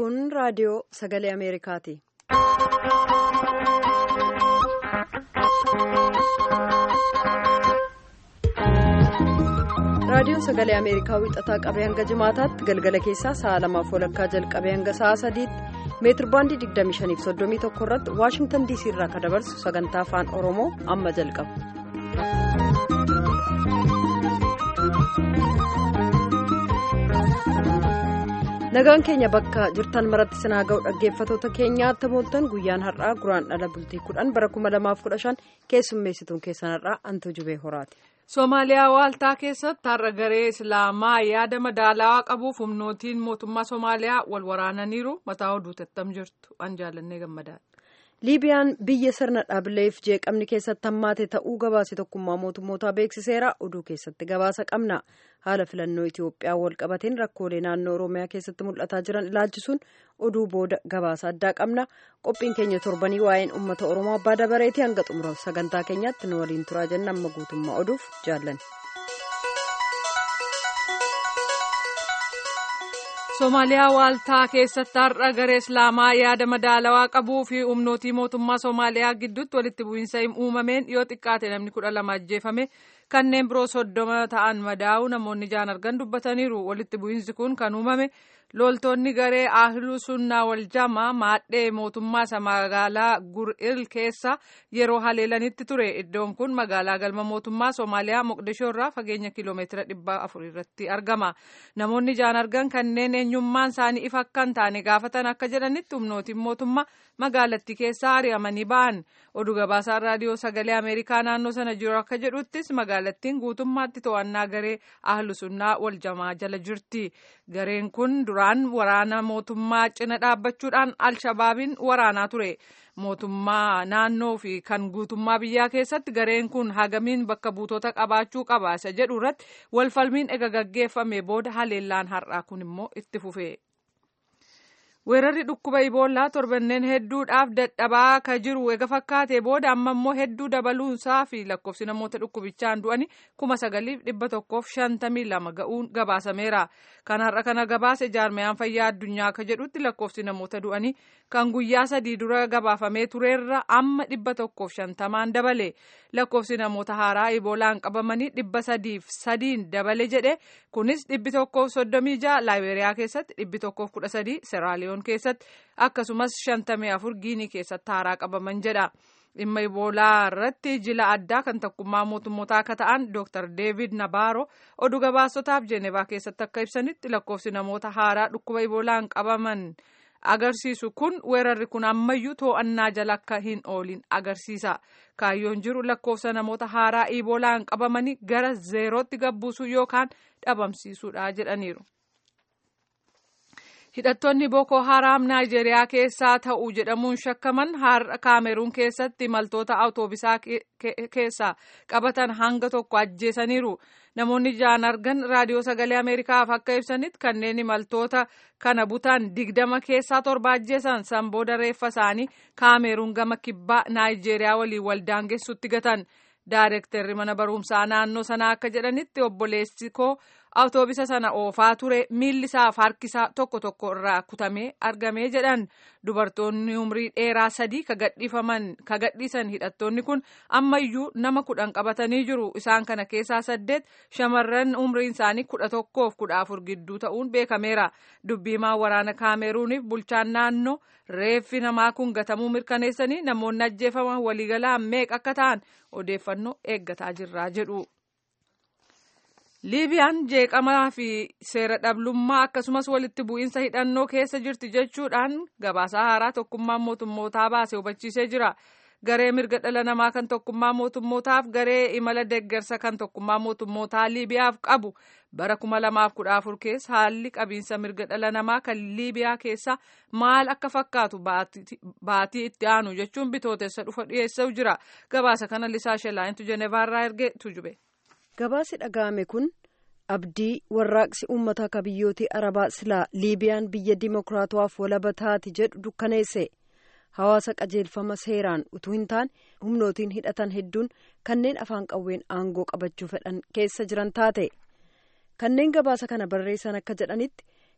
Kun raadiyoo sagalee Ameerikaati. Raadiyoon sagalee Ameerikaa wixataa qabee hanga jimaataatti galgala keessaa sa'a lamaaf walakkaa jalqabee hanga sa'a sadiitti meetir baandii 25.31 irratti Waashingtan DC irraa kan dabarsu sagantaa afaan Oromoo amma jalqaba. nagaan keenya bakka jirtan maratti sinaa ga'u dhaggeeffatoota keenyaatti mooltan guyyaan har'aa guraan dhala bultii kudhan bara 2015 keessummeessituun keessan har'aa antu jubee horaati. Somaaliyaa waaltaa keessatti har'a garee Islaamaa yaada madaalawaa qabuuf humnootiin mootummaa Somaaliyaa wal waraananiiru mataa oduu tattam jirtu an jaallannee gammadaadha. liibiyaan biyya sirna dhaabileef jeeqamni keessatti hammaate ta'uu gabaase tokkummaa mootummootaa beeksiseera oduu keessatti gabaasa qabna haala filannoo itiyoophiyaa wal qabateen rakkoolee naannoo oromiyaa keessatti mul'ataa jiran ilaalchisuun oduu booda gabaasa addaa qabna qophiin keenya torbanii waa'een uummata oromoo abbaa dabareetii hanga xumura sagantaa keenyaatti nu waliin turaa jenna amma guutummaa oduuf jaallan. Somaaliyaa waaltaa keessatti har'a garee Islaamaa yaada madaalawaa qabuu fi humnootii mootummaa Somaaliyaa gidduutti walitti bu'iinsa uumameen yoo xiqqaate namni kudha lama ajjeefame kanneen biroo soddoma ta'an madaa'u namoonni ijaan argan dubbataniiru walitti bu'iinsi kun kan uumame loltoonni garee ahluu sunnaa wal jamaa maadhee mootummaa isa magaalaa gur'il keessa yeroo haleelanitti ture iddoon kun magaalaa galma mootummaa Somaaliyaa Moqdishoo irraa fageenya kiiloomeetira dhibba afur irratti argama namoonni ijaan argan kanneen eenyummaan isaanii ifa akka hin taane gaafatan akka jedhanitti humnootiin mootummaa magaalattii keessaa ari'amanii ba'an oduu gabaasaan raadiyoo sagalee ameerikaa naannoo sana jiru akka jedhuttis magaalattiin guutummaatti to'annaa garee ahlu sunnaa wal jamaa jala jirti gareen kun duraan waraana mootummaa cina dhaabbachuudhaan alshabaabiin waraanaa ture mootummaa naannoo fi kan guutummaa biyyaa keessatti gareen kun hagamiin bakka buutota qabaachuu qaba isa jedhu irratti walfalmiin ega gaggeeffame booda haleellaan har'aa kun immoo itti fufe. weerarri dhukkuba iboolaa torbanneen hedduudhaaf dadhabaa ka jiru ega fakkaate booda amma immoo hedduu dabaluunsaa fi lakkoofsi namoota dhukkubichaan du'anii kuma sagaliif dhibba tokkoof shantamii lama ga'uun gabaasameera kan har'a kana gabaase jaarmiyaan fayyaa addunyaa akka jedhutti lakkoofsi namoota du'anii kan guyyaa sadii dura gabaafamee tureerra amma dhibba tokkoof shantamaan dabale lakkoofsi namoota haaraa iboolaan qabamanii dhibba sadiif sadiin dabale jedhe kunis dhibbi tokkoof soddomii ja'a laayiberiyaa keessatti dhibbi tokkoof kudha sadii seraaliyoon keessatti akkasumas shantamii afur giinii keessatti haaraa qabaman jedha. dhimma iboolaa irratti jila addaa kan tokkummaa mootummootaa akka ta'an dr deevid nabaaro oduu gabaasotaaf jeenevaa keessatti akka ibsanitti lakkoofsi namoota haaraa dhukkuba iboolaan qabaman agarsiisu kun weerarri kun ammayyuu to'annaa jala akka hin oolin agarsiisa kaayyoon jiru lakkoofsa namoota haaraa iboolaan qabamanii gara zeerootti gabbuusuu yookaan dhabamsiisuudha jedhaniiru. hidhattoonni boko haraam naayijeeriyaa keessaa ta'uu jedhamuun shakkaman har'a kaameruun keessatti imaltoota awutoobisaa keessaa qabatan hanga tokko ajjeesaniiru namoonni ijaan argan raadiyoo sagalee ameerikaaf akka ibsanitti kanneen imaltoota kana butan digdama keessaa torba ajjeesan san booda reeffa isaanii kaameruun gama kibbaa naayijeeriyaa waliin waldaangessutti gatan daareektarri mana barumsaa naannoo sanaa akka jedhanitti obboleessi koo awutoobisa sana oofaa ture miilli isaaf harki isaa tokko tokko irraa kutamee argamee jedhan dubartoonni umrii dheeraa sadii ka gadhiisan hidhattoonni kun ammayyuu nama kudhan qabatanii jiru isaan kana keessaa saddeet shamarran umriin isaanii kudha tokkoof kudha afur gidduu ta'uun beekameera dubbiimaa waraana kaameruuniif bulchaan naannoo reeffi namaa kun gatamuu mirkaneessanii namoonni ajjeefaman waliigalaan meeqa akka ta'an odeeffannoo eeggataa jirraa jedhu. liibiyaan jeeqamaa fi seera dhablummaa akkasumas walitti bu'iinsa hidhannoo keessa jirti jechuudhaan gabaasaa haaraa tokkummaa mootummootaa baase hubachiisee jira garee mirga dhala namaa kan tokkummaa mootummootaaf garee imala deeggarsa kan tokkummaa mootummootaa liibiyaaf qabu bara kuma lamaaf kudha afur keessa haalli qabiinsa mirga dhala namaa kan liibiyaa keessa maal akka fakkaatu baatii itti aanu jechuun bitootessa dhufa dhiyeessuu jira gabaasa kana lisaa shelaayintu jenevaarraa ergee tujube. gabaasi dhaga'ame kun abdii warraaqsi uummataa akka biyyootii arabaa silaa liibiyaan biyya dimokiraatawaaf walaba taati jedhu dukkaneesse hawaasa qajeelfama seeraan utuu hin taane humnootiin hidhatan hedduun kanneen afaan qawween aangoo qabachuu fedhan keessa jiran taate kanneen gabaasa kana barreessan akka jedhanitti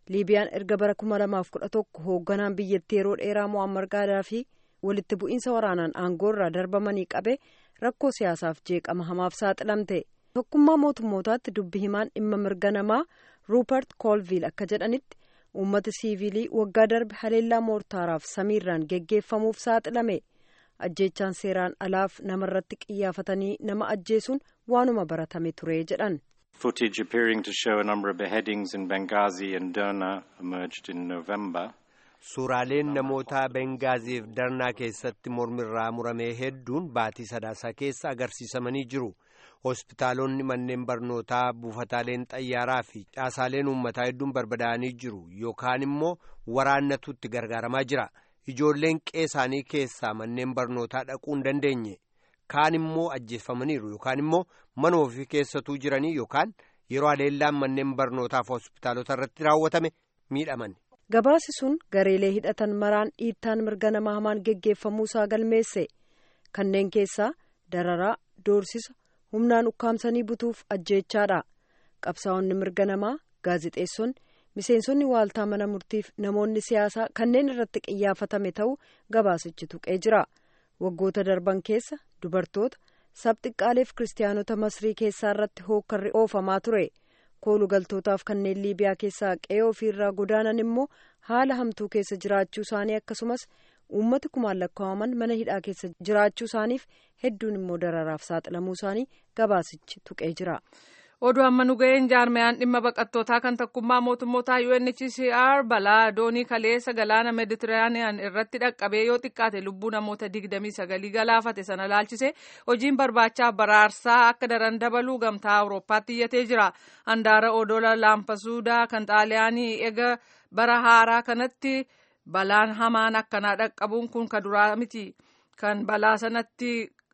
liibiyaan erga bara kuma lamaaf kudha tokko hoogganaan biyyattii yeroo dheeraa mo'ammar gaadaafii walitti bu'iinsa waraanaan aangoo irraa darbamanii qabe rakkoo siyaasaaf jeeqama hamaaf saaxilamte tokkummaa mootummootaatti dubbi himaan dhimma mirga namaa ruupert koolviil akka jedhanitti uummata siivilii waggaa darbe haleellaa moortaaraaf samiirraan geggeeffamuuf saaxilame ajjeechaan seeraan alaaf namarratti qiyyaafatanii nama ajjeesuun waanuma baratame ture jedhan. Footage appearing to show a number of beheadings in Benghazi and Derna emerged in November. Suuraaleen namoota Bengaaziif Darnaa keessatti mormirraa muramee hedduun baatii sadaasaa keessa agarsiisamanii jiru. Hospitaalonni manneen barnootaa buufataaleen xayyaaraa fi caasaaleen uummataa hedduun barbadaa'anii jiru yookaan immoo waraannatu itti gargaaramaa jira. Ijoolleen qeesaanii keessaa manneen barnootaa dhaquu hin dandeenye. Kaan immoo ajjeeffamaniiru yookaan immoo mana ofii keessatuu jiranii yookaan yeroo haleellaan manneen barnootaaf hospitaalota irratti raawwatame miidhaman. Gabaasi sun gareelee hidhatan maraan dhiittaan mirga namaa hamaan geggeeffamuusaa galmeesse. Kanneen keessaa dararaa, doorsisa, humnaan ukkaamsanii butuuf ajjeechaadha. Qabsaa'onni mirga namaa, gaazixeessonni, miseensonni waaltaa mana murtiif namoonni siyaasaa kanneen irratti qiyyaafatame ta'uu gabaasichi tuqee jira. Waggoota darban keessa dubartoota sabxiqqaaleef kiristaanota masrii keessaa irratti hookkarri oofamaa ture. koolu galtootaaf kanneen liibiyaa keessaa qe'ee ofiirraa godaanan immoo haala hamtuu keessa jiraachuu isaanii akkasumas uummati kumaan lakkaa'aman mana hidhaa keessa jiraachuu isaaniif hedduun immoo dararaaf saaxilamuu isaanii gabaasichi tuqee jira. oduu amma nu ga'een jaarmayaan dhimma baqattootaa kan tokkummaa mootummootaa UNHCR balaa doonii kaleessa galaana meeditiraaniyaan irratti dhaqqabee yoo xiqqaate lubbuu namoota digdamii sagalii galaafate sana laalchise hojiin barbaacha baraarsaa akka daran dabaluu gamtaa awurooppaatti iyyatee jira handaara odola laampasuudaa kan xaaliyaanii ega bara haaraa kanatti balaan hamaan akkanaa dhaqqabuun kun ka duraa miti kan balaa sanatti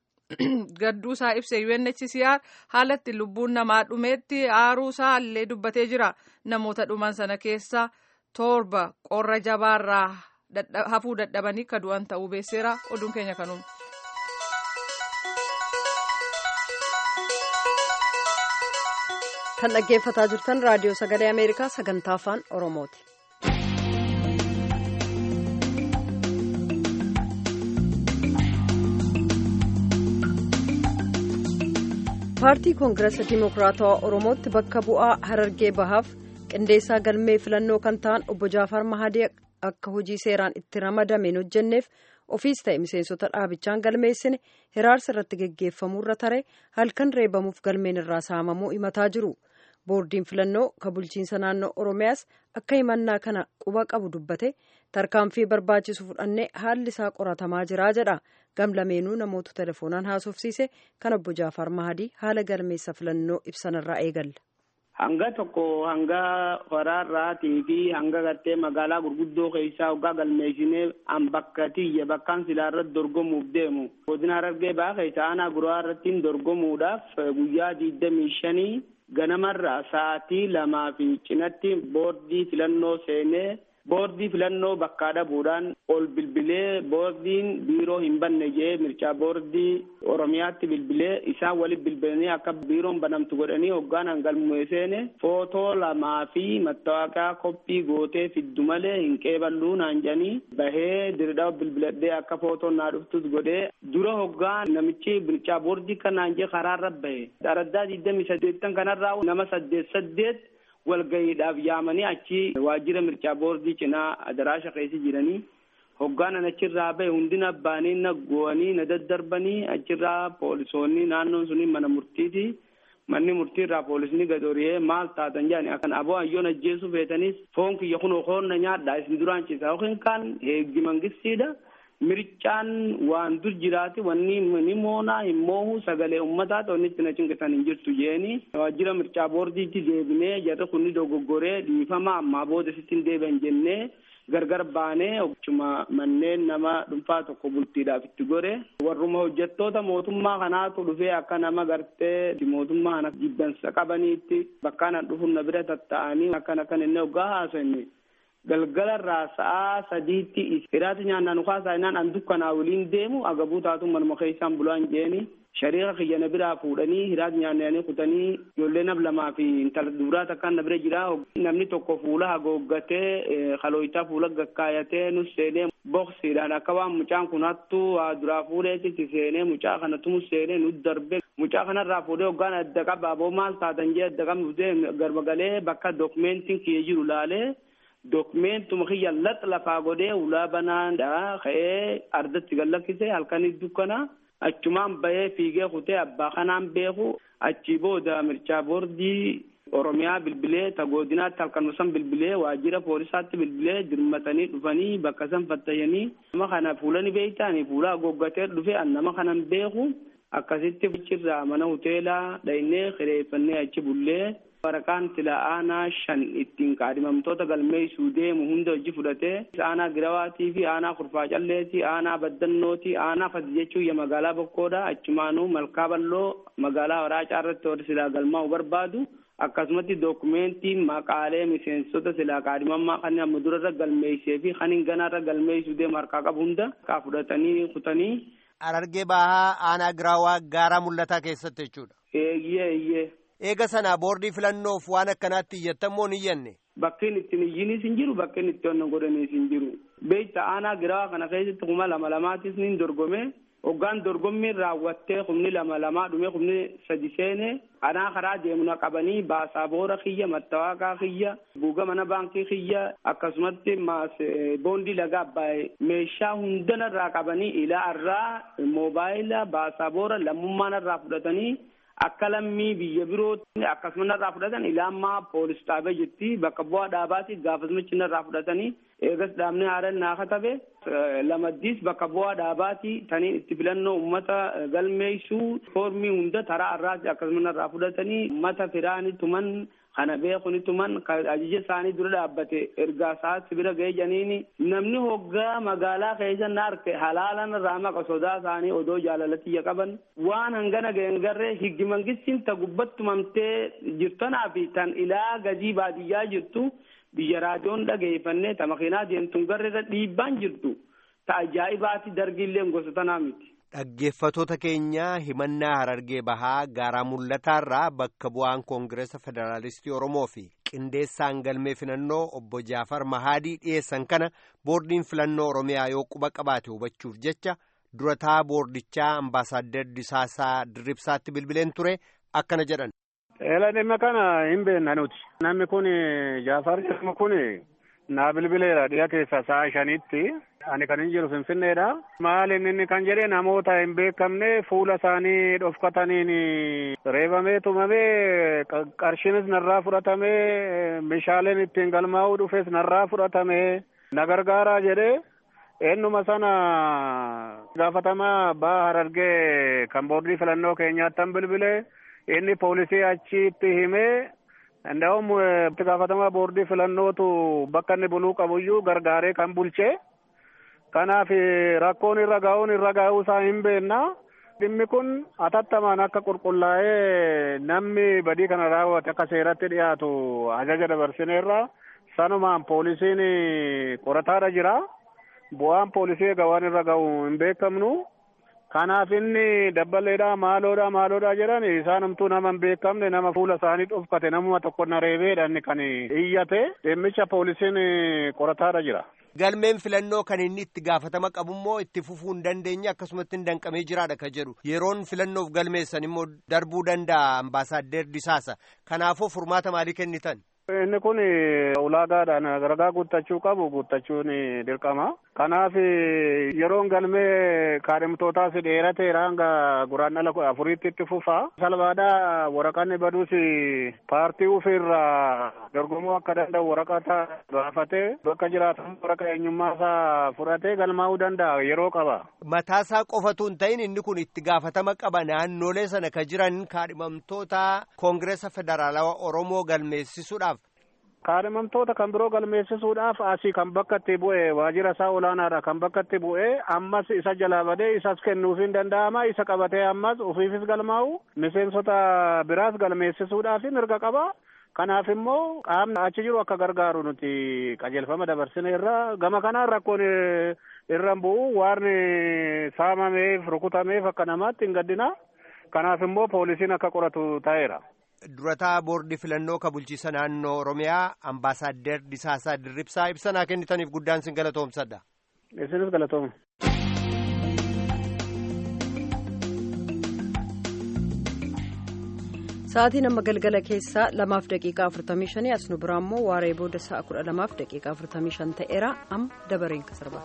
gadduusaa ibse UNHCR haalatti lubbuun namaa dhumeetti aaruusaa illee dubbatee jira namoota dhuman sana keessa torba qorra jabaarraa hafuu dadhabanii ka du'an ta'uu beeseera oduun keenya kanuun. kan dhaggeeffataa jirtan raadiyoo sagalee ameerikaa sagantaa afaan oromooti. paartii koongirasa dimokiraatawaa oromootti bakka bu'aa harargee bahaaf qindeessaa galmee filannoo kan ta'an obbo jaafar mahadii akka hojii seeraan itti ramadameen hojjenneef ofiis ta'e miseensota dhaabichaan galmeessine hiraarsa irratti geggeeffamuurra tare halkan reebamuuf galmeen irraa saamamuu himataa jiru boordiin filannoo ka bulchiinsa naannoo oromiyaas akka himannaa kana quba qabu dubbate tarkaanfii barbaachisu fudhannee haalli isaa qoratamaa jiraa jedha gamlameenuu namoota telefoonaan haasofsiise kan obbo Jaafar Mahadii haala galmeessa filannoo ibsanirraa eegalla. Hanga tokko hanga waraarraatii fi hanga gartee magaalaa gurguddoo keessaa hoggaa galmeessinee an bakka tiyya bakkaan silaa irratti dorgomuuf deemu. Godina Harargee baa keessa aanaa guraa irratti dorgomuudhaaf guyyaa digdamii shanii ganamarraa sa'aatii lamaa fi cinatti boordii filannoo seenee boordii filannoo bakkaa dhabuudhaan ol bilbilee boordiin biiroo hin banne jee mircaa boordii oromiyaatti bilbilee isaan walitti bilbilanii akka biiroon banamtu godhanii hoggaan hangalmee seene footoo lamaa fi mattawaaqaa koppii gootee fiddu malee hin qeeballuu naan jedhanii bahee dirdhaa bilbiladhee akka footoon naa dhuftus godhee dura hoggaan namichi mircaa boordii kanaan jee karaarra bahe araddaa digdamii saddeettan kanarraa nama saddeet saddeet walgayiidhaaf yaamanii achi waajjira mircaa boordii cinaa adaraasha keessa jiranii hoggaanan achirraa bahe hundina abbaanii na go'anii na daddarbanii achirraa poolisoonni naannoon suni mana murtiiti manni murtiirraa poolisni gad oriyee maal taatan jedhani akkan aboo ayyoon ajjeesuu feetanis foon kiyya kunoo koonna nyaadha isin duraan ciisa yookiin kaan heeggi mangistiidha mircaan waan dur jiraati wanni ni moonaa hin moohu sagalee ummataa ta'onitti na cinqisan hin jirtu jeeni waajjira mircaa boordiitti deebinee jarri kunni dogoggoree dhiifama ammaa booda sitti hin deebi'an jennee gargar baanee ochuma manneen nama dhuunfaa tokko bultiidhaaf itti gore warruma hojjettoota mootummaa kanaatu dhufee akka nama gartee mootummaa kana jibbansa qabaniitti bakkaan dhufuun na bira tatta'anii akkan akkan inni hoggaa haasofne galgalarraa sa'aa sadiitti hiraati nyaannaa nu kaasaa innaan an dukkanaa waliin deemu agabuu taatu manuma keessaan bulaan jeeni shariika kiyya na biraa fuudhanii hiraati nyaannanii kutanii ijoollee nab lamaa fi intala duraa takkaan na bira jira namni tokko fuula hagooggatee kalooyitaa fuula gakkaayatee nus seenee boksiidhaan akka waan mucaan kun hattuu waa duraa fuudheetitti seenee mucaa kanatu mus seenee nu darbe mucaa kanarraa fuudhee hoggaan adda qaba aboo maal taatan jee adda qabnutee garbagalee bakka dookumentiin kiyya jiru laalee dookumentuma kiyya lax lafaa godhee ulaa banaadha ka'ee ardatti gallakkise halkanii dukkana achumaan bahee fiigee kutee abbaa kanaan beeku achii booda mirchaa boordii oromiyaa bilbilee tagoodinaatti halkanuma san bilbilee waajjira poolisaatti bilbilee dirmatanii dhufanii bakka san fattayanii nama kana fuulani beeytaani fuula goggatee dhufe an nama kanan beeku akkasitti achirraa mana hoteelaa dhaynee kireeffannee achi bullee waraqaan sila aanaa shan ittiin kaadhimamtoota galmeessuu deemu hunda hojii fudhatee aanaa girawaatii fi aanaa kurfaa calleetii aanaa baddannooti aanaa fati jechuun ya magaalaa bokkoodha achumaanuu malkaa balloo magaalaa waraacaa irratti warri silaa galmaa'u barbaadu akkasumatti dookumentiin maqaalee miseensota silaa kaadhimammaa kan amma durarra galmeessee fi kan hin ganaarra galmeessuu deemu harkaa qabu hunda kaa fudhatanii kutanii. Harargee bahaa aanaa giraawaa gaaraa mul'ataa keessatti jechuudha. Eeyyee eeyyee. Eega sana boordii filannoof waan akkanaatti iyyattamoo hin iyyanne. Bakkeen ittiin iyyinis hin jiru bakkeen itti onna godhaniis hin jiru. Beekta aanaa giraawaa kana keessatti kuma lama lamaatis ni dorgome. Hoggaan dorgommiin raawwattee kumni lama lamaa dhume kumni sadi seene anaa karaa deemuna qabanii baasaboora kiyya mattawaaqaa kiyya buuga mana baankii kiyya akkasumatti maas boondii laga abbaayee meeshaa hundanarraa qabanii ilaa irraa moobaayila baasaboora lammummaan irraa fudhatanii akka lammii biyya birootti akkasuma narraa fudhatan ilaammaa poolis dhaabee jirti bakka bu'aa dhaabaati gaafasmichi narraa fudhatanii eegas dhaabni haaran naa katabe lamaddiis bakka bu'aa dhaabaati taniin itti filannoo ummata galmeessuu foormii hunda taraa irraati akkasuma narraa fudhatanii ummata firaani tuman kana beekuni tuman ajaja isaanii dura dhaabbate ergaa isaatti bira ga'ee janiini namni hoggaa magaalaa keessa na arke halaalan irraa maqa sodaa isaanii odoo jaalalatiya qaban waan hangana ga'en garree higgi mangistiin ta gubbattumamtee jirtanaa fi tan ilaa gazii baadiyyaa jirtu biyya raadiyoon dhageeffannee ta makiinaa deemtuun garreerra dhiibbaan jirtu ta ajaa'ibaati dargiillee gosa tanaa miti. Dhaggeeffatoota keenya himannaa harargee bahaa gaaraa mul'ataarraa bakka bu'aan koongireesa federaalistii Oromoo fi qindeessaan galmee filannoo obbo Jaafar Mahaadii dhiyeessan kana boordiin filannoo Oromiyaa yoo quba qabaate hubachuuf jecha durataa boordichaa ambaasaaddar Disaasaa Dirribsaatti bilbileen ture akkana jedhan. Eela dhimma kana hin beekna nuti. Namni kun Jaafar jedhamu kun naa bilbileera dhiya keessa sa'a shanitti. Ani kan hin jiru Finfinneedha. Maal inni kan jedhe namoota hin beekamne fuula isaanii dhofkataniin reebamee tumamee qarshiinis narraa fudhatamee meeshaaleen ittiin galmaa'uu dhufes narraa fudhatamee na gargaaraa jedhe eenyuma sana gaafatamaa baa harargee kan boordii filannoo keenyaattan bilbilee inni poolisii achitti himee Nda'um itti gaafatamaa boordii filannootu bakka inni buluu qabuyyuu gargaaree kan bulche. Kanaaf rakkoon irra gahuun irra gahuu isaa hin beekna. Dhimmi kun atattamaan akka qulqullaa'ee namni badii kana raawwate akka seeratti dhiyaatu ajaja dabarsineerra. Sanumaan poolisiin qorataadha jira. Bu'aan poolisii egaa waan irra gahu hin beekamnu. Kanaaf inni dabbaleedha maaloodha maaloodha jedhan isaanumtuu nama hin beekamne nama fuula isaanii dhofkate namuma tokko na reebeedha inni kan iyyate dhimmicha poolisiin qorataadha jira. Galmeen filannoo kan inni itti gaafatama qabummoo itti fufuu hin dandeenye akkasumatti hin danqamee jiraadha kan jedhu yeroon filannoof galmeessan immoo darbuu danda'a ambaasaaddee Disaasa kanaafuu furmaata maalii kennitan? Inni kun ulaagaadhaan ragaa guuttachuu qabu guuttachuun dirqama. Kanaaf yeroon galmee kaadhimtootaas dheerateera hanga guraandhala afuriitti itti fufa. Salphaadhaa waraqanni baduus paartii ofiirraa dorgomuu akka danda'u waraqata gaafatee bakka jiraatan waraqaa eenyummaa isaa fudhatee galmaa'uu danda'a yeroo qaba. Mataasaa qofatu hin ta'in inni kun itti gaafatama qaba naannolee sana ka jiran kaadhimamtoota koongireesa federaalawaa Oromoo galmeessisuudhaaf. Kaadhimamtoota kan biroo galmeessisuudhaaf asii kan bakka itti bu'e waajjira isaa olaanaadha kan bakka itti bu'e ammas isa jalaa badee isas kennuuf hin danda'ama isa qabatee ammas ofiifis galmaa'u miseensota biraas galmeessisuudhaaf mirga qaba. Kanaaf immoo qaamni achi jiru akka gargaaru nuti qajeelfama dabarsine irra gama kanaan rakkoon irra bu'u waan saamameef rukutameef akka namaatti hin gaddina. Kanaaf immoo poolisiin akka qoratu ta'eera. Durataa boordii filannoo ka bulchiisa naannoo Oromiyaa ambaasaaddar Disaasaa Dirribsaa ibsanaa kennitaniif guddaan sin galatoomsadha. Isinis galatooma. Sa'aatiin amma galgala keessaa lamaaf daqiiqaa afurtamii shanii as nu biraa immoo waaree booda sa'a kudha lamaaf daqiiqaa afurtamii shan ta'eera amma dabareen ka sarbaa.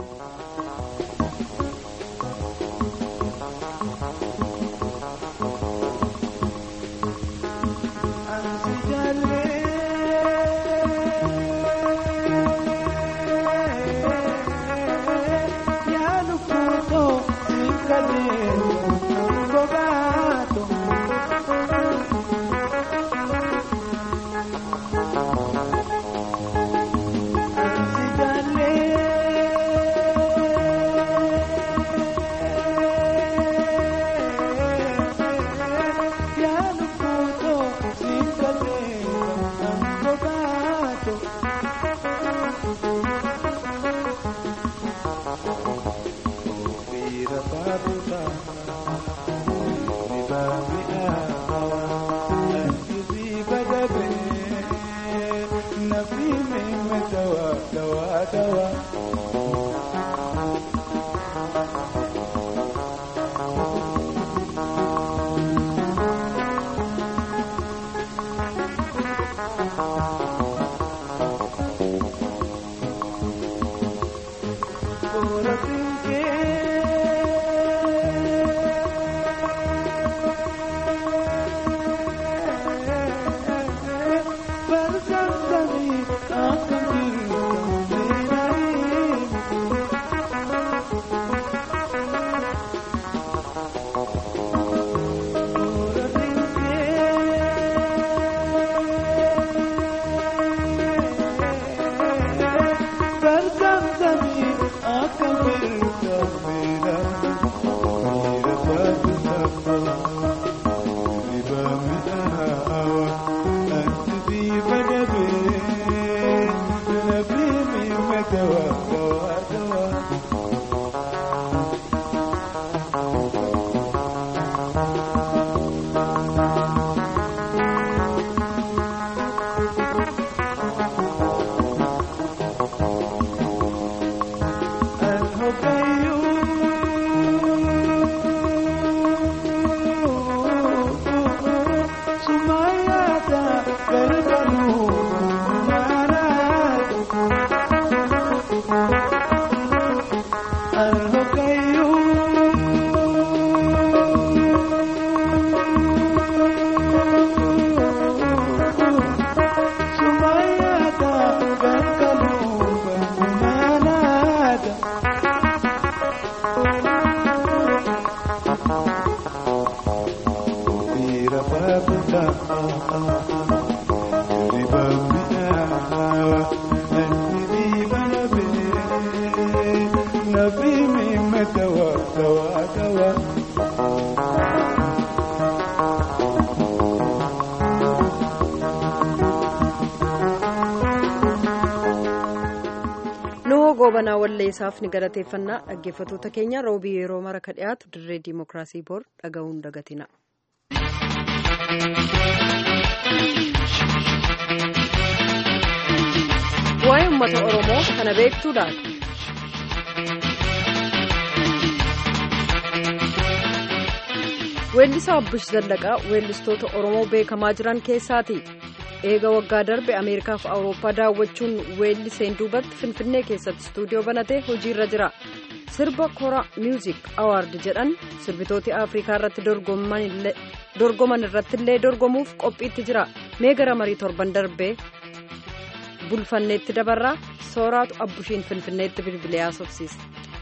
goobanaa walleessaaf ni galateeffannaa dhaggeeffatoota keenya roobii yeroo mara ka dhiyaatu dirree diimokiraasii boor dhaga'uun dagatina. waa'ee uummata oromoo kana beektuu laata. weellisaa abbush zallaqaa weellistoota oromoo beekamaa jiran keessaati. eega waggaa darbe ameerikaaf awurooppaa daawwachuun weelliseen duubatti finfinnee keessatti istuudiyoo banatee hojiirra jira sirba kora miuzik awaard jedhan sirbitooti afrikaa irratti dorgoman irrattillee dorgomuuf qophiitti jira mee gara marii torban darbee bulfanneetti dabarraa sooraatu abbushiin finfinneetti bilbilee haasofsiisa.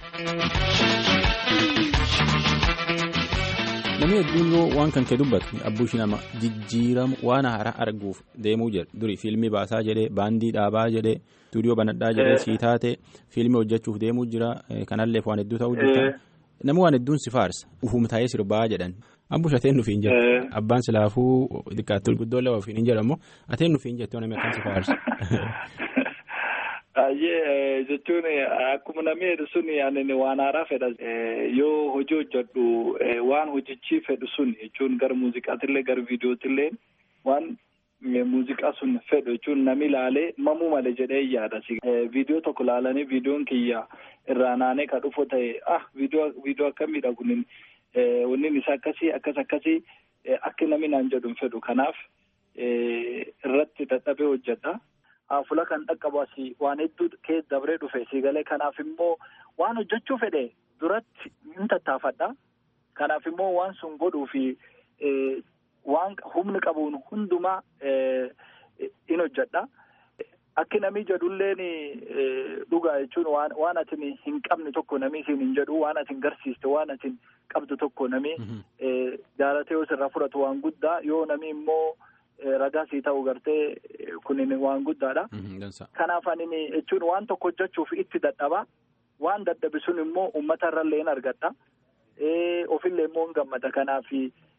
namni hedduun yoo waan kan kee dubbatu abbuushi nama jijjiiramu waan haaraa arguuf deemuu jedhe duri fiilmii baasaa jedhee baandii dhaabaa jedhee istuudiyoo banadhaa jedhee sii taate fiilmii hojjechuuf deemuu jira kanalleef waan hedduu ta'uu jirta namni waan hedduun si faarsa ufum taa'ee sirbaa jedhan Abbush ateen nufiin jettu abbaan silaafuu xiqqaatti guddoo lama ofiin hin jedhamu ateen nufiin jettu namni akkam si faarsa. Baay'ee jechuun akkuma namni jedhu sun ani waan haaraa fedha yoo hojii hojjedhu waan hojichi fedhu sun jechuun gara muuziqaatillee gara viidiyootillee waan muuziqaa sun fedhu jechuun namni ilaalee mamuu malee jedhee yaada. Viidiyoo tokko ilaalanii viidiyoon kiyya irraa naanee ka dhufu ta'e ah viidiyoo akkamiidha kunin wannin isaa akkasii akkas akkasii akka namni naan jedhu hin fedhu kanaaf irratti dadhabee hojjedha. Fuula kan dhaqqabu asii waan hedduu keessa dabree dhufe si galee kanaaf immoo waan hojjechuu fedhe duratti hin tattaafadha. Kanaaf immoo waan sun godhuu fi waan humni qabuun hundumaa in hojjedha. Akki namni jedhulleen dhugaa jechuun waan atin hin qabne tokko namni isin hin jedhu waan atin garsiiste waan atin qabdu tokko namni jaalatee yoo sirraa fudhatu waan guddaa yoo namni immoo. ragaa sii ta'u gartee kunin waan guddaadha. Kanaaf ani jechuun waan tokko hojjechuuf itti dadhaba. Waan dadhabe sun immoo uummata irrallee hin argadha. Ofillee immoo hin gammada. Kanaaf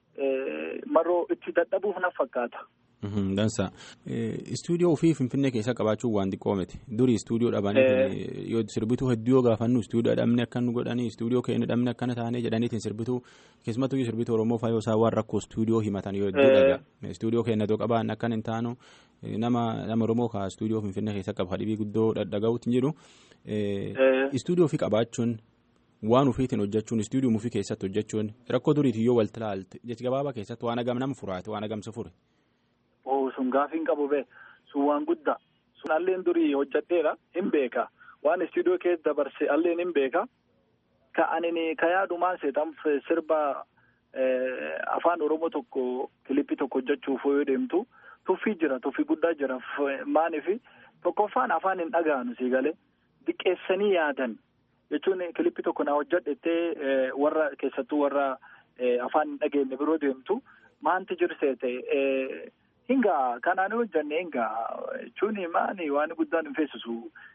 maroo itti dadhabuuf na fakkaata. Dansa. Istuudiyoo ofii Finfinnee keessa qabaachuun waan xiqqoo miti. Durii istuudiyoo dhabanii yoo sirbituu hedduu yoo gaafannu istuudiyoo dhabne akka nu godhanii istuudiyoo keenya dhabne akkana taanee jedhaniitiin sirbituu keessumattuu sirbituu Oromoo fa'aa yoo isaan waan rakkoo istuudiyoo himatan yoo hedduu dhagaa. Istuudiyoo keenya yoo qabaan akkan hin taanu nama nama Oromoo kaa istuudiyoo Finfinnee keessa qaba hadhibii guddoo dhaga'uutiin jedhu. Istuudiyoo ofii qabaachuun waan ofiitiin hojjechuun istuudiyoo ofii keessatti hojjechuun rakkoo duriitiin yoo walti ilaalte jechi gabaabaa keessatti waan agam nama furaate waan agamsa fure. sun gaafiin qabu bee sun waan guddaa sun alleen durii hojjedheera hin beeka waan istuudiyoo keessa dabarse alleen hin beeka ka ani ka yaadumaan seetan sirba afaan oromoo tokko kilipii tokko hojjechuuf yoo deemtu tuffii jira tuffii guddaa jira maaniif tokkoffaan afaan hin dhaga'anu sii galee diqqeessanii yaadan jechuun kilipii tokko na hojjedhettee warra keessattuu warra afaan hin dhageenye biroo deemtu maanti jirseete. Hingaa kanaan hojjanne hingaa jechuun maani waan guddaan hin feesisu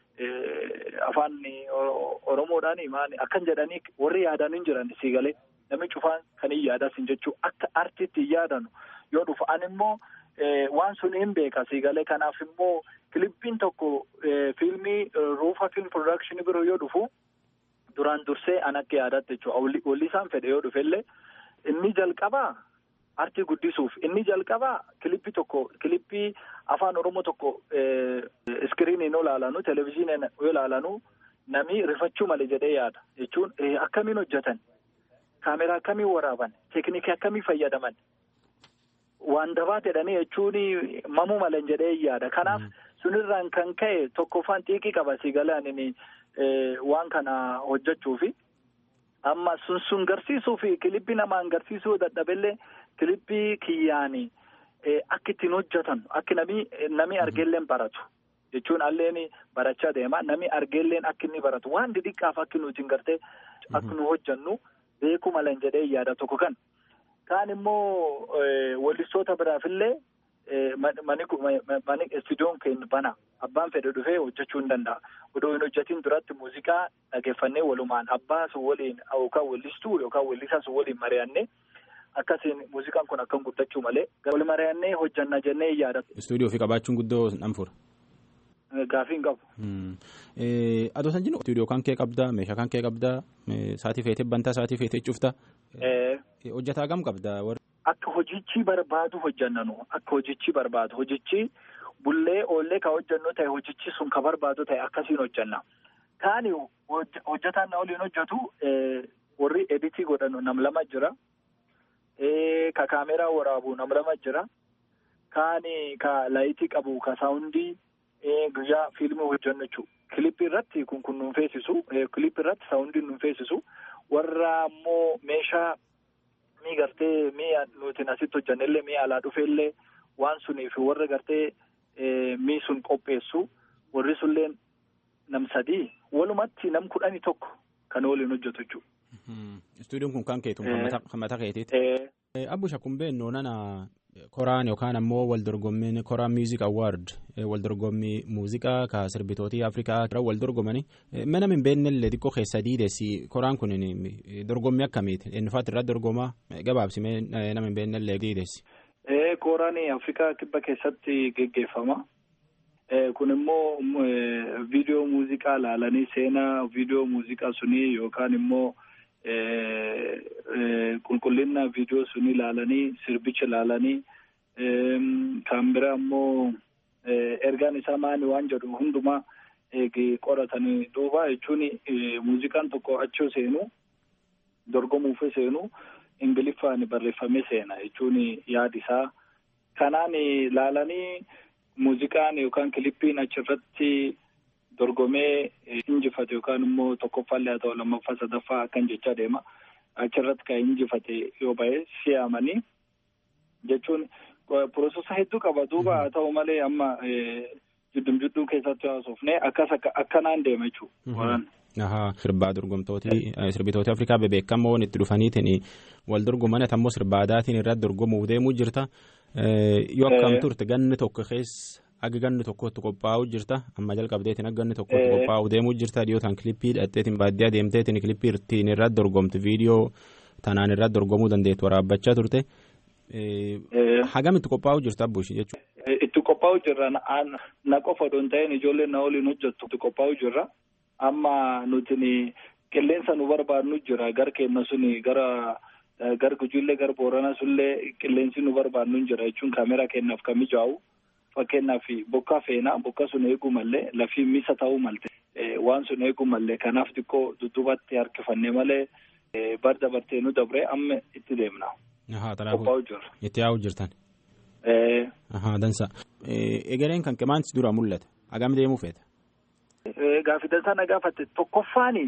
afaan Oromoodhaan maani akkan jedhanii warri yaadan hin jiran sii galee namni cufaan kan hin yaadas hin jechuu akka artiitti hin yaadanu yoo dhufu an immoo waan sun hin beeka sii galee kanaaf immoo kilippiin tokko fiilmii ruufa fiilm production biroo yoo dhufu duraan dursee an akka yaadatte jechuudha walli isaan fedhe yoo dhufellee inni jalqabaa. Artii guddisuuf inni jalqabaa kilippii tokko kilippii afaan oromoo tokko iskiriiniin yoo ilaalanu televizyiiniin yoo ilaalanu namni rifachuu malee jedhee yaada jechuun akkamiin hojjetan kaameraa akkamiin waraaban teeknikii akkamii fayyadaman waan dabaa jedhanii jechuun mamuu malee jedhee yaada kanaaf sunirraan kan ka'e tokkoffaan xiiqii qaba sii galaan waan kana hojjechuufi. Amma sun sun garsiisuu fi kilippii namaan garsiisuu dadhabellee kilippii kiyyaanii akka ittiin hojjetan akka namni namni argeelleen baratu jechuun alleen barachaa deema namni argeelleen akka inni baratu waan xixiqqaaf akka nuti gartee akka nu hojjannu beekuu malan jedhee yaada tokko kan kaan immoo wallistoota biraafillee mani istuudiyoon keenya bana abbaan fedhe dhufee hojjechuu hin danda'a odoo hin hojjetiin duratti muuziqaa dhageeffannee walumaan abbaa sun waliin yookaan wallistuu yookaan wallisaa sun waliin mari'annee akkasiin muuziqaan kun akkan guddachuu malee wal mari'annee hojjanna jennee yaada. Istuudiyoo fi qabaachuun guddoo nan fura. Gaafii hin qabu. Adoo san jennu istuudiyoo kan kee qabdaa meeshaa kan kee qabdaa saatii feetee bantaa saatii feetee cuftaa hojjetaa gam qabdaa Akka hojichi barbaadu hojjannanu akka hojichi barbaadu hojichi bullee oollee ka hojjannu ta'e hojichi sun ka barbaadu ta'e akkasiin hojjanna. Kaani hojjetaan na waliin hojjetu warri editii godhanu nam lama jira. Ka kaameraa waraabu nam lama jira. Kaani ka laayitii qabu ka saawundii guyyaa fiilmii hojjannu jechuudha. Kilippii irratti kun kun nuun feesisu kilippii irratti saawundii nuun feesisu warra immoo meeshaa. mii gartee mii nuti asitti hojjannellee mii alaa dhufeellee waan suniif warra gartee mii sun qopheessu warri sunillee nam sadii walumatti nam kudhanii tokko kan waliin hojjetu jechuudha. Istuudiyoon kun kan keetu kan mataa keetiiti. Abbusha kun beeknu nana koraan yookaan ammoo wal dorgommiin koraan miuzik awwaard wal dorgommii muuziqaa ka sirbitootii afrikaa wal dorgomanii mana hin beeknellee xiqqoo keessa diidessi koraan kun dorgommii akkamiiti eenyufaatti irratti dorgomaa gabaabsimee nama hin beeknellee diidessi. Koraan Afrikaa kibba keessatti geggeeffama. Kun immoo viidiyoo muuziqaa laalanii seenaa viidiyoo muuziqaa sunii yookaan immoo qulqullina viidiyoo sunii laalanii sirbicha laalanii kan bira immoo ergaan isaa maali waan jedhu hundumaa qoratanii duuba jechuun muuziqaan tokko achoo seenu dorgomuuf seenu ingiliffaan barreeffamee seena jechuun yaadi isaa kanaan laalanii muuziqaan yookaan kilippiin achirratti dorgomee injifate yookaan immoo tokkoffaallee haa ta'u lammaffaa sadaffaa akkan jechaa deema achirratti kan injifate yoo ba'e si'amanii jechuun piroosesa hedduu qaba duuba haa ta'u malee amma jiddum jidduu keessatti haasofne akkas akkanaan deema jechuudha. Ahaa sirbaa dorgomtooti sirbitooti Afrikaa bebeekamoon itti dhufaniitiin wal dorgoman ammoo sirba aadaatiin irratti dorgomuuf deemuu jirta. Yoo akkam turte ganni tokko keessa aga ganni tokkotti qophaa'uu jirta amma jalqabdeetiin aga ganni tokkotti qophaa'uu deemuu jirta dhiyootaan kilippii hidhatteetiin baadiyyaa deemteetiin kilippii ittiin irratti dorgomte viidiyoo tanaan irratti dorgomuu dandeettu waraabbachaa turte. Hagam itti qophaa'uu jirta abbuushi jechuudha. Itti qophaa'uu jirra na qofa odoon ta'een ijoolleen na waliin hojjettu itti qophaa'uu jirra. amma nuti qilleensa nu barbaadnu jira gar keenya suni gara gar gujiillee gar boorana sullee qilleensi nu barbaadnu jira jechuun kaameraa kennaaf kan mijaa'u fakkeenyaaf bokkaa feenaa bokka sun eeguu mallee lafii misa ta'uu malte waan sun eeguu mallee kanaaf xiqqoo dudduubatti harkifannee malee bar dabartee nu dabre amma itti deemna. Qophaa'u jirra. Itti yaa'uu jirtan. Dansa. Egereen kan qemaansi dura mul'ata. Hagam deemuu feeta? Gaaffidan sana gaafatte tokkoffaani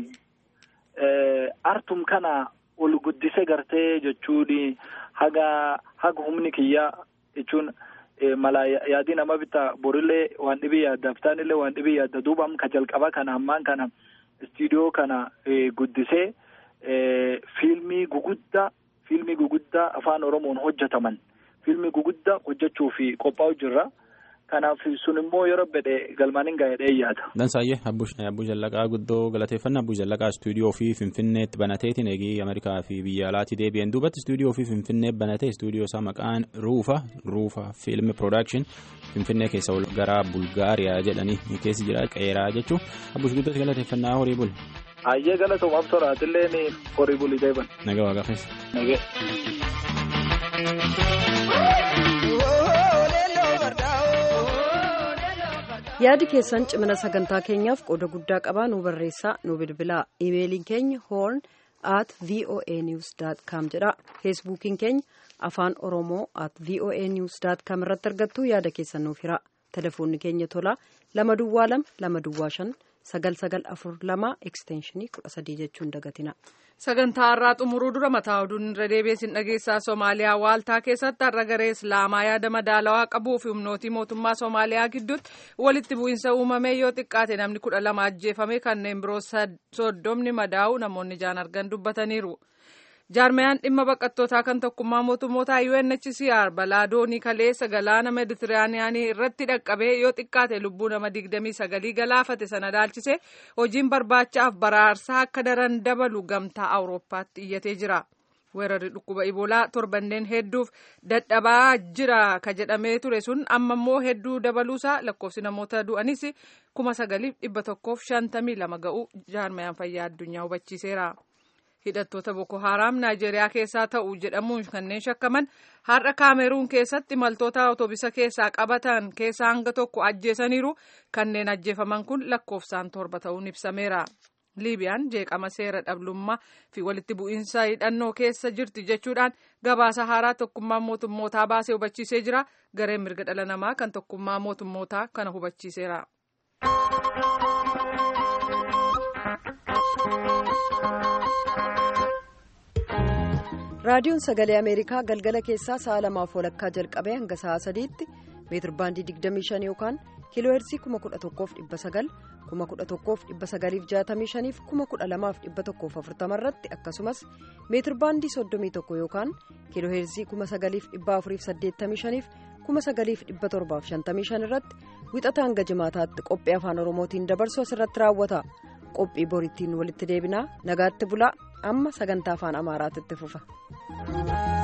artum kana ol guddise gartee jechuun haga haga humni kiyyaa jechuun mala yaadii nama bitaa borillee waan dhibii yaadda aftaanillee waan dhibii yaadda duuba ka jalqaba kana ammaan kana istiidiyoo kana guddisee fiilmii guguddaa fiilmii guguddaa afaan oromoon hojjetaman fiilmii guguddaa hojjechuuf qophaa'u jirra. Kanaaf sun immoo yeroo bedhe galmaaniin gaa'edhee yaada. Dansaayyee Abbuu Jallaqaa guddoo galateeffannaa Abbuu Jallaqaa istuudiyoo fi Finfinneetti banateetiin eegee Ameerikaa fi biyya alaatii deebi'een duubatti istuudiyoo fi Finfinnee banatee istuudiyoo isaa maqaan Ruufa Ruufa Fiilmi Piroodakshin Finfinnee keessa ol gara Bulgaariyaa jedhanii keessi jira qeeraa jechuun Abbuush guddootti galateeffannaa horii buli. Ayyee galatoomaaf toraatillee horii bulii deeban. Nagaa waaqa keessa. Nagee. yaadi keessan cimina sagantaa keenyaaf qooda guddaa qabaa nu barreessaa nu bilbilaa imeeliin keenya hoorn at voa news com jedha feesbuukiin keenya afaan oromoo at voa news com irratti argattu yaada keessan nuuf hira telefoonni keenya tolaa lama duwwaa lama lama duwwaa shan sagal sagal afur lama ekstenshinii kudha sadii jechuun dagatina. sagantaa har'aa xumuruu dura mataa oduun irra deebiin dhageessaa soomaaliyaa waaltaa keessatti har'a garee islaamaa yaada madaalawaa qabuu fi humnootii mootummaa soomaaliyaa gidduutti walitti bu'iinsa uumamee yoo xiqqaate namni kudha lama ajjeefame kanneen biroo soddomni madaa'u namoonni ijaan argan dubbataniiru. jaarmayaan dhimma baqattootaa kan tokkummaa mootummoota UNHCR balaa doonii kaleessa galaana meditiraaniyaanii irratti dhaqqabee yoo xiqqaate lubbuu nama digdamii sagalii galaafate sana ilaalchise hojiin barbaachaaf baraarsaa akka daran dabalu gamtaa awurooppaatti iyyatee jira. weerarri dhukkuba iboolaa torbanneen hedduuf dadhabaa jira ka jedhamee ture sun amma immoo hedduu dabaluusaa lakkoofsi namoota du'anis kuma sagaliif dhibba tokkoof shantamii lama ga'u jaarmayaan fayyaa addunyaa hubachiiseera. hidhattoota boko haaraam naayijeeriyaa keessaa ta'u jedhamuun kanneen shakkaman har'a kaameruun keessatti imaltoota otoobisa keessaa qabatan keessaa hanga tokko ajjeesaniiru kanneen ajjeefaman kun lakkoofsaan torba ta'uun ibsameera. liibiyaan jeeqama seera dhablummaa fi walitti bu'iinsa hidhannoo keessa jirti jechuudhaan gabaasa haaraa tokkummaa mootummootaa baasee hubachiisee jira gareen mirga dhala namaa kan tokkummaa mootummootaa kana hubachiiseera. raadiyoon sagalee ameerikaa galgala keessaa sa'a lamaaf walakkaa jalqabee hanga sa'a sadiitti meetir baandii 25 yookaan kiilooheerzii kuma kudha tokkoof dhibba sagal kuma kudha tokkoof dhibba sagaliif jaatamii shaniif kuma kudha lamaaf dhibba tokkoof afurtama irratti akkasumas meetirbaandii soddomii tokko yookaan kiilooheerzii kuma sagaliif dhibba afuriif saddeettamii shaniif kuma sagaliif dhibba torbaaf shantamii shan irratti wixata hanga jimaataatti qophii afaan oromootiin dabarsu asirratti raawwata qophii borittiin walitti deebinaa nagaatti bulaa amma sagantaa afaan amaaraatti fufa.